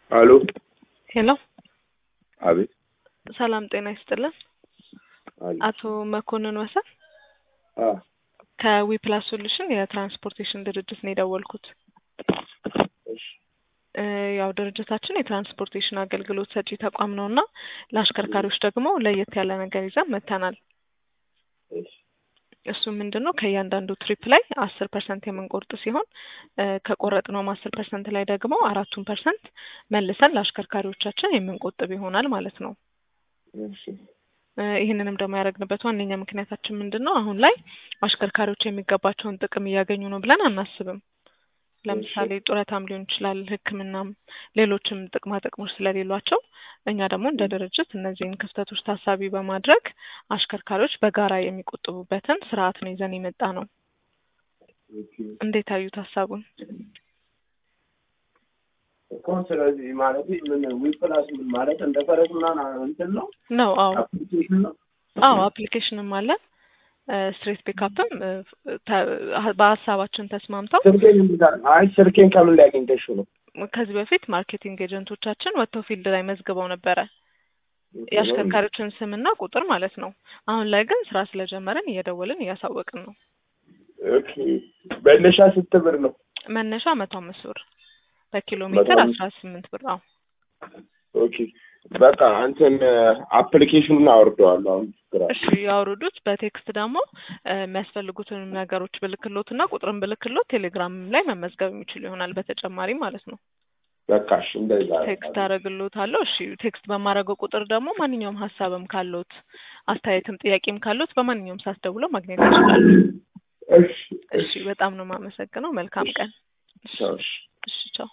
አሎ ሄሎ አቤት ሰላም ጤና ይስጥልን። አቤት አቶ መኮንን ወሰን አ ከዊፕላስ ሶሉሽን የትራንስፖርቴሽን ድርጅት ነው የደወልኩት። እሺ እ ያው ድርጅታችን የትራንስፖርቴሽን አገልግሎት ሰጪ ተቋም ነው እና ለአሽከርካሪዎች ደግሞ ለየት ያለ ነገር ይዘን መጥተናል። እሺ እሱ ምንድን ነው ከእያንዳንዱ ትሪፕ ላይ አስር ፐርሰንት የምንቆርጥ ሲሆን እ ከቆረጥነውም አስር ፐርሰንት ላይ ደግሞ አራቱን ፐርሰንት መልሰን ለአሽከርካሪዎቻችን የምንቆጥብ ይሆናል ማለት ነው። እሺ እ ይህንንም ደግሞ ያደረግንበት ዋነኛ ምክንያታችን ምንድን ነው? አሁን ላይ አሽከርካሪዎች የሚገባቸውን ጥቅም እያገኙ ነው ብለን አናስብም። ለምሳሌ ጡረታም ሊሆን ይችላል፣ ሕክምናም ሌሎችም ጥቅማ ጥቅሞች ስለሌሏቸው እኛ ደግሞ እንደ ድርጅት እነዚህን ክፍተቶች ታሳቢ በማድረግ አሽከርካሪዎች በጋራ የሚቆጥቡበትን ስርዓት ነው ይዘን የመጣ ነው። ኦኬ እንዴት አዩት ሀሳቡን? እኮ ስለዚህ ማለት ምን ዊፕላስ ምን ማለት እንደ ፈረስ ምናምን እንትን ነው ነው አዎ አፕሊኬሽን ነው አዎ አፕሊኬሽንም አለ ስትሬት ፒካፕም በሀሳባችን ተስማምተው ስልኬን እንዲዛል አይ ስልኬን ከምን ላይ አግኝተሽው ነው ከዚህ በፊት ማርኬቲንግ ኤጀንቶቻችን ወጥተው ፊልድ ላይ መዝግበው ነበረ የአሽከርካሪዎችን ስምና ቁጥር ማለት ነው። አሁን ላይ ግን ስራ ስለጀመርን እየደወልን እያሳወቅን ነው። ኦኬ መነሻ ስንት ብር ነው መነሻ መቶ አምስት ብር በኪሎ መቶ ሜትር አምስት አስራ ስምንት ብር አዎ ኦኬ በቃ አንተን አፕሊኬሽኑን አወርደዋለሁ አሁን ችግር አለ እሺ ያውርዱት። በቴክስት ደግሞ እ የሚያስፈልጉትን ነገሮች ብልክሎት እና ቁጥርን ብልክሎት ቴሌግራም ላይ መመዝገብ የሚችሉ ይሆናል በተጨማሪ ማለት ነው። በቃ እሺ እንደዛ ቴክስት አደረግሎታለሁ። እሺ ቴክስት በማድረገው ቁጥር ደግሞ ማንኛውም ሀሳብም ካሎት አስተያየትም ጥያቄም ካሎት በማንኛውም ሰዓት ደውለው ማግኘት ይችላሉ። እሺ እሺ በጣም ነው የማመሰግነው። መልካም ቀን። ቻው እሺ እሺ ቻው።